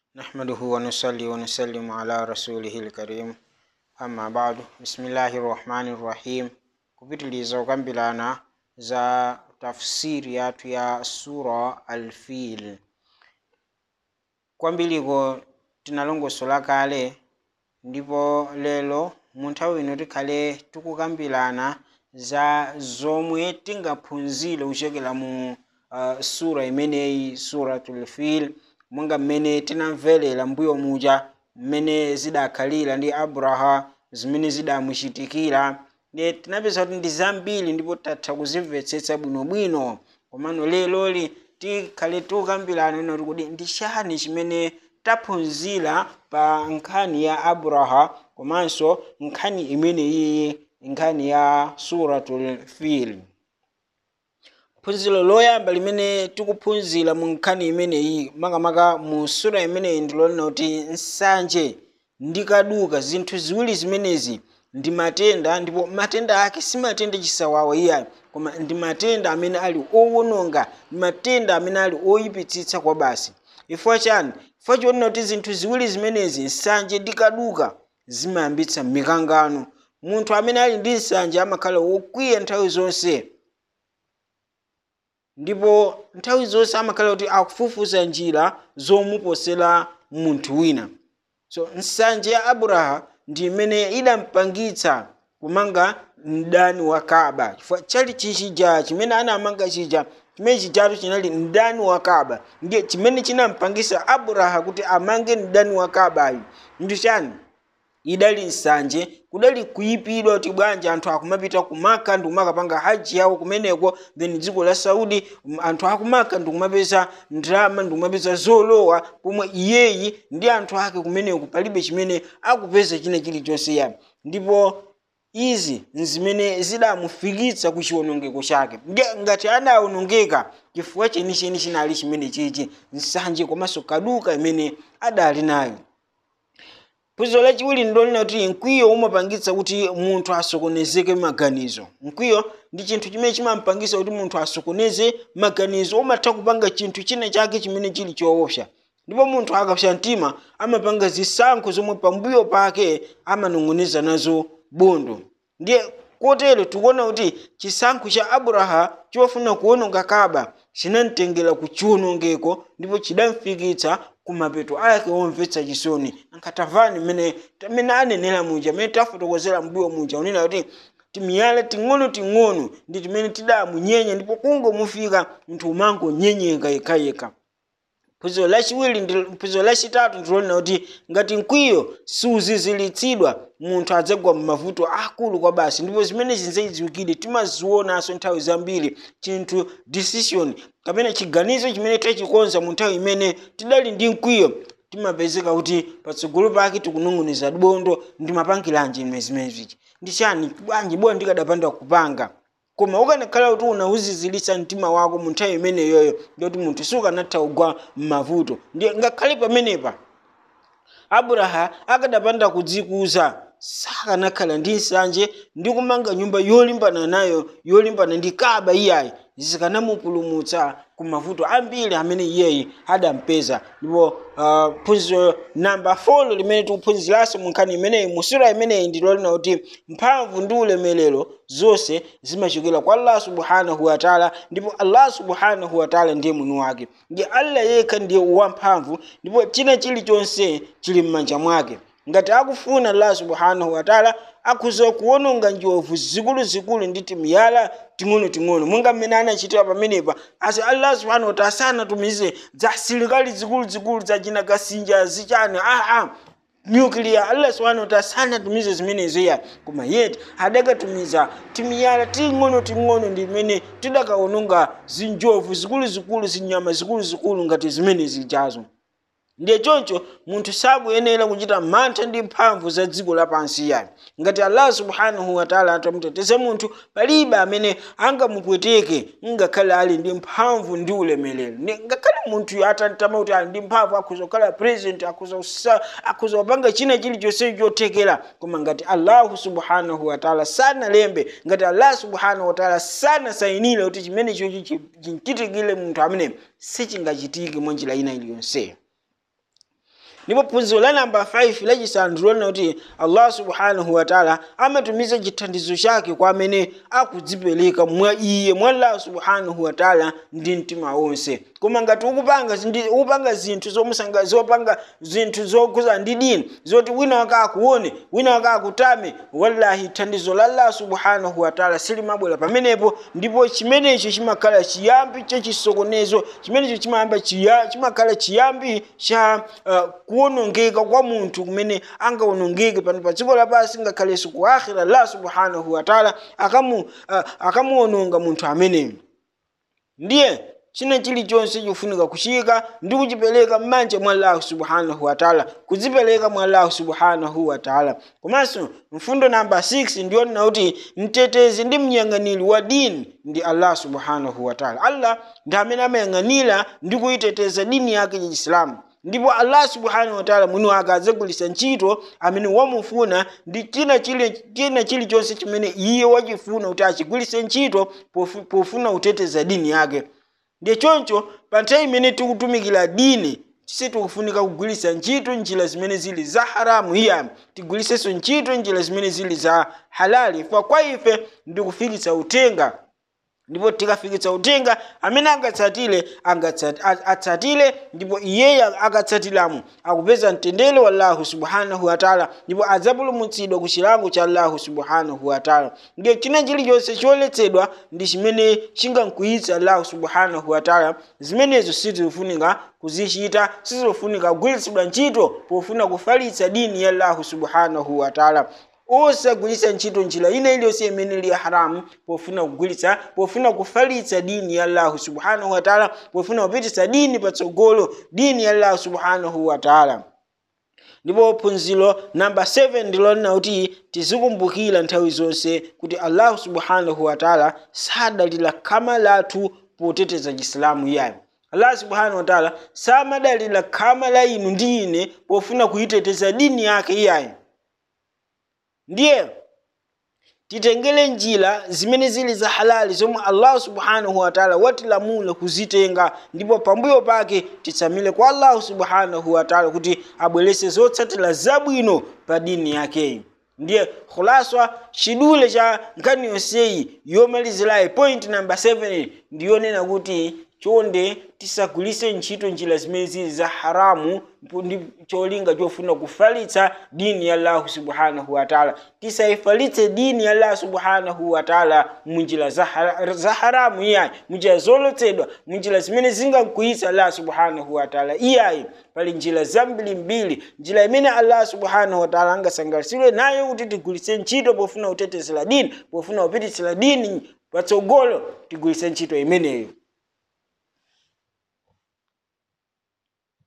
نحمده ونصلي ونسلم على رسوله الكريم amma ba'du bismillahi rahmani rahim kupitiliza kukambirana za tafsiri yathu ya sura alfil kwambiliko tinalongosola kale ndipo lero mu nthawi ino tikhale tikukambirana za zomwe tingaphunzire kuchokera mu uh, sura imeneyi suratul fil monga mmene tinamverera mbuyo muja mmene zidakhalira ndi abraha zimene zidamuchitikira ne tinapeza kuti ndi zambiri ndipo tatha kuzimvetsetsa bwinobwino komano leloli tikhale tikukambirana noti kuti ndi chani chimene taphunzira pa nkhani ya abraha komanso nkhani imeneyi nkhani ya suratul fil phunziro loyamba limene tikuphunzira mu nkhani imeneyi makamaka mu sura imeneyi ndilonena kuti nsanje ndi kaduka zinthu ziwiri zimenezi ndi matenda ndipo matenda ake si matenda chisawawa iyayi koma ndi matenda amene ali owononga ndi matenda amene ali oyipitsitsa kwa basi chifukwa chani chifukwa chionena kuti zinthu ziwiri zimenezi nsanje ndi kaduka zimayambitsa mikangano munthu amene ali ndi nsanje amakhala wokwiya nthawi zonse ndipo nthawi zonse amakhala kuti akufufuza njira zomuposera munthu wina so nsanje ya abraha ndi imene idampangitsa kumanga mdani wa kaba chifukwa chali chichija chimene anamanga chija chimene chijatu chinali mdani wa kaba ndiye chimene chinampangisa abraha kuti amange mdani wa kabayu ndi chani idali nsanje kudali kuyipidwa kuti bwanji anthu akumapita kumaka ndi kumakapanga haji yawo kumeneko then dziko la saudi um, anthu akumaka ndi kumapeza ndalama ndi kumapeza zolowa pomwe iyeyi ndi anthu ake kumeneko palibe chimene akupeza china chilichonse yani ndipo izi nzimene zidamufikitsa ku chiwonongeko chake ndiye ngati adawonongeka chifukwa chenicheni chinali chimene chichi nsanje komanso kaduka imene adali nayo phunziro lachiwiri ndilonena kuti mkwiyo umapangitsa kuti munthu asokonezeke maganizo mkwiyo ndi chinthu chimene chimampangitsa kuti munthu asokoneze maganizo umatha kupanga chinthu china chake chimene chili choopsa ndipo munthu akapsa mtima amapanga zisankho zomwe pambuyo pake amanong'oneza nazo bondo ndiye kotero tikuona kuti chisankho cha abraha chofuna kuwononga kaba chinamtengera ku chiwonongeko ndipo chidamfikitsa kumapeto ake omvetsa chisoni ankatavani mmene amene anenera muja amene tafotokozera mbuyo muja unena kuti timiyala ting'ono ting'ono ndi timene tidamunyenya ndipo kungomufika munthu umangonyenyeka yekhayekha phunziro lachiwiri phunziro lachitatu ndilonena kuti ngati mkwiyo siuzizilitsidwa munthu adzagwa m'mavuto akulu kwa basi ndipo zimene zinzayidziwikire timazionanso nthawi zambiri chinthu decision kapena chiganizo chimene tachikonza mu nthawi imene tidali ndi mkwiyo timapezeka kuti patsogolo pake tikunong'oneza bondo ndimapangiranji zimenezi ndi chani bwanji bora ndikadapanda kupanga koma ukanakhala kuti unawuzizilitsa mtima wako mu nthawi imeneyoyo ndikuti munthu sukanatha kugwa m'mavuto ndiye ngakhale pamenepa abraha akadapanda kudzikuza sakanakhala ndi nsanje ndi kumanga nyumba yolimbana nayo yolimbana ndi kaba iyayi zikanamupulumutsa ku mavuto ambiri amene iyeyi adampeza ndipo uh, phunziro namba 4 limene tikuphunziranso mu nkhani imeneyi mu sura imeneyi ndilolina kuti mphamvu ndi ulemerero zonse zimachokera kwa allah subhanahu wataala ndipo allah subhanahu wataala ndiye mwini wake ndiye allah yekha ndiye wamphamvu ndipo china chilichonse chili m'manja mwake ngati akufuna allah subhanahu wataala akhuza kuwononga njovu zikuluzikulu ndi timiyala ting'onoting'ono monga mmene anachitira pamenepa asi allah subhanahu wataala sanatumize za asilikali zikuluzikulu zachina kasinja zichani aa nyukiliya allah subhanahu wataala sanatumize zimenezo iya koma yeti adakatumiza timiyala ting'onoting'ono ndimene tidakawononga zinjovu zikuluzikulu zinyama zikuluzikulu ngati zimene zijazo ndiye choncho munthu sakuyenera kuchita mantha ndi mphamvu za dziko lapansi yani ngati allah subhanahu wataala atamuteteza munthu palibe amene angamupweteke ngakhale ali ndi mphamvu ndi ulemerero ngakhale munthu atatama kuti ali ndi mphamvu akhuza kukhala president akhuza kupanga china chilichonse chothekera koma ngati allahu subhanahu wataala sanalembe ngati allah subhanahu wataala sanasayinire kuti chimene chochi chichitikire munthu amene sichingachitike mwa njira ina iliyonseyo ndipo phunziro la namba 5 lachisanu ndilonena kuti allah subhanahu wataala amatumiza chithandizo chake kwa amene akudzipereka mwa iye mwa allah subhanahu wataala ndi mtima wonse koma ngati ukupanga zindi- ukupanga zinthu zomusanga zopanga zinthu zokuza ndi dini zoti wina wake akuone wina wake akutame wallahi thandizo la allah subhanahu wataala silimabwera pamenepo ndipo chimenecho chimakhala chiyambi chachisokonezo chimenecho chimayamba chiya- chimakhala chiyambi cha uh, kuwonongeka kwa munthu kumene angawonongeke pano pa dziko lapansi ngakhalenso ku akhira allah subhanahu wataala akamu uh, akamuwononga munthu ameneyo ndiye china chilichonse chofunika kuchika ndi kuchipereka m'manja mwa allahu subhanahu wataala kudzipereka mwa allahu subhanahu wataala komanso mfundo namba 6 ndiyonena kuti mtetezi ndi mnyang'aniri wa dini ndi allah subhanahu wataala allah ndi amene amayang'anira ndi kuyiteteza dini yake ya chisilamu ndipo allah subhanahu wataala mwini wake adzagwiritsa ntchito amene wamufuna ndi china chili china chilichonse chimene iye wachifuna kuti achigwiritse ntchito pofu- pofuna kuteteza dini yake ndiye choncho pa nthawi imene tikutumikira dini tise tikufunika kugwiritsa ntchito njira zimene zili za haramu iya tigwiritsenso ntchito njira zimene zili za halali fa kwa ife ndikufikitsa uthenga ndipo tikafikitsa uthenga amene angatsatire angatsat- a- atsatire ndipo iyeyo akatsatiramo akupeza mtendere wa allahu subhanahu wataala ndipo adzapulumutsidwa ku chilango cha allahu subhanahu wataala ndiye china chilichonse choletsedwa ndi chimene chingamkwiyitsa allahu subhanahu wataala zimenezo sizikufunika kuzichita sizikufunika kugwiritsidwa ntchito pofuna kufalitsa dini ya allahu subhanahu wataala osagwiritsa ntchito njira ina iliyonse imene ili ya haramu pofuna kugwiritsa pofuna kufalitsa dini ya allahu subhanahu wataala pofuna kupititsa dini patsogolo dini ya allahu subhanahu wataala ndipo phunziro namba 7 ndilonena kuti tizikumbukira nthawi zonse kuti allahu subhanahu wataala sadalira khama lathu poteteza chisilamu iyayo allah subhanahu wataala samadalira khama la inu ndi ine pofuna kuyiteteza dini yake iyayo ndiye titengere njira zimene zili za halali zomwe allahu subhanahu wataala watilamula kuzitenga ndipo pambuyo pake titsamile kwa allahu subhanahu wataala kuti abwerese zotsatira zabwino pa dini yakeyi ndiye khulaswa chidule cha nkhani yonseyi yomalizirayi point number 7 ndiyonena kuti chonde tisagwiritse ntchito njira zimene zili za haramu mpu- ndi cholinga chofuna kufalitsa dini ya allahu subhanahu wataala tisayifalitse dini ya allahu subhanahu wataala munjira za hara- za haramu iyayi munjira zolotsedwa munjira zimene zingamkwiyitsa allah subhanahu wataala iyayi pali njira zambirimbiri njira imene allah subhanahu wataala angasangalatsidwe nayo kuti tigwiritse ntchito pofuna kutetezera dini pofuna kupititsira dini patsogolo tigwiritse ntchito imeneyo